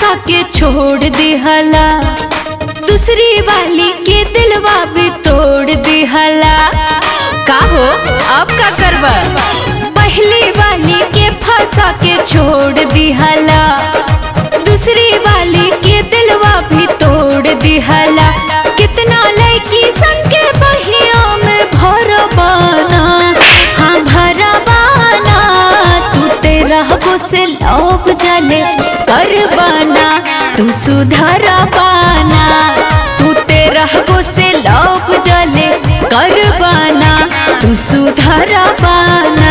फंसा के छोड़ दिहला दूसरी वाली के दिलवा भी तोड़ दिहला का हो अब का करबा पहली वाली के फंसा के छोड़ दिहला दूसरी वाली के दिलवा भी तोड़ दिहला कितना लड़की सन के बहिया में भरबाना हाँ भरबाना तू तेरा से लौप जले करबाना तू सुधरा पाना तू तेरा से लौप जले करबाना तू सुधरा पाना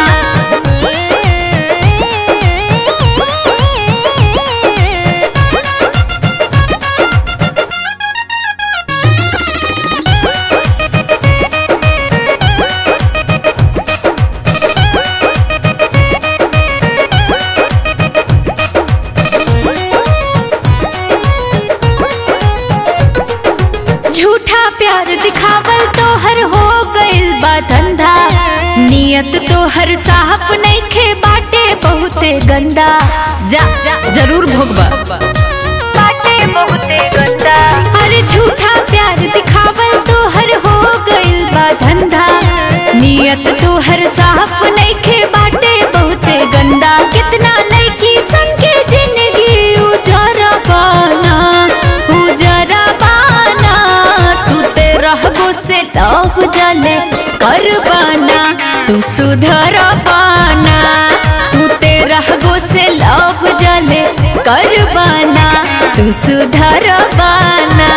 झूठा प्यार दिखावल तो हर हो गइल बा धंधा नियत तो हर साफ नइखे बाटे बहुते गंदा जा जा जरूर भोगबा बाटे बहुते गंदा अरे झूठा प्यार दिखावल तो हर हो गइल बा धंधा नियत तो हर साफ नइखे बाटे बहुते गंदा कितना लड़की संग के जिंदगी उजरा पाना उजरा पाना तू तेरा गो से लव जले कर पाना तू सुधर पाना तू तेरा गो से लव जले कर पाना तू सुधर पाना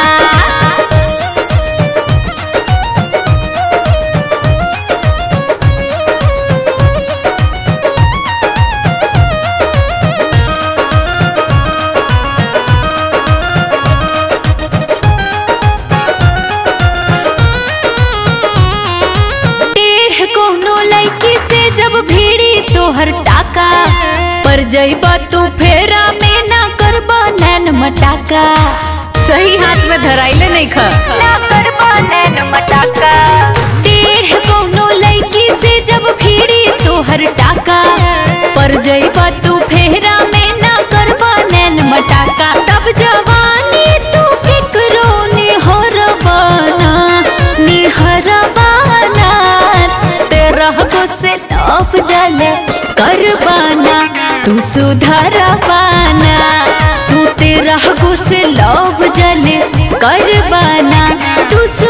टेढ़ कोनो लड़की से जब भीड़ी तोहर टाका पर जइबा तू फेरा में ना करबा नैन मटाका सही हाथ में धराइले नहीं खा ना करबा नैन मटाका टेढ़ कोनो लड़की से जब भीड़ी तोहर टाका पर जइबा तू फेरा में ना करबा नैन मटाका तब जवानी तू फिक्रो निहरबाना निहरबाना तेरा को से लौफ जले करबाना तू सुधर पाना तू तेरा को से लौफ जले करबाना तू सु